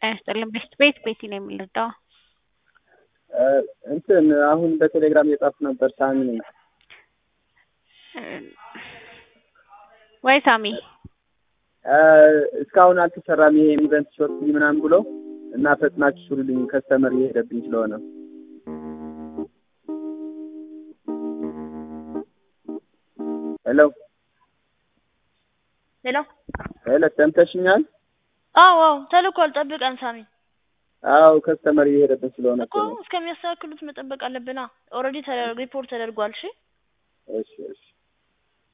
ጤና ይስጥልን ቤስት ቤት ቤቲ ነው የምንረዳው። እንትን አሁን በቴሌግራም እየጻፍኩ ነበር። ሳሚ ነኝ። ወይ ሳሚ እስካሁን አልተሰራም ይሄ ኢቨንት ሾርት ምናምን ብሎ እና ፈጥናችሁ ስሩልኝ ከስተመር እየሄደብኝ ስለሆነ ሄሎ ሄሎ ሄሎ ሰምተሽኛል? አዎ አዎ ተልኳል። ጠብቀን ሳሚ። አዎ ከስተመር እየሄደብን ስለሆነ እኮ እስከሚያስተካክሉት መጠበቅ አለብና። ኦልሬዲ ሪፖርት ተደርጓል። እሺ እሺ እሺ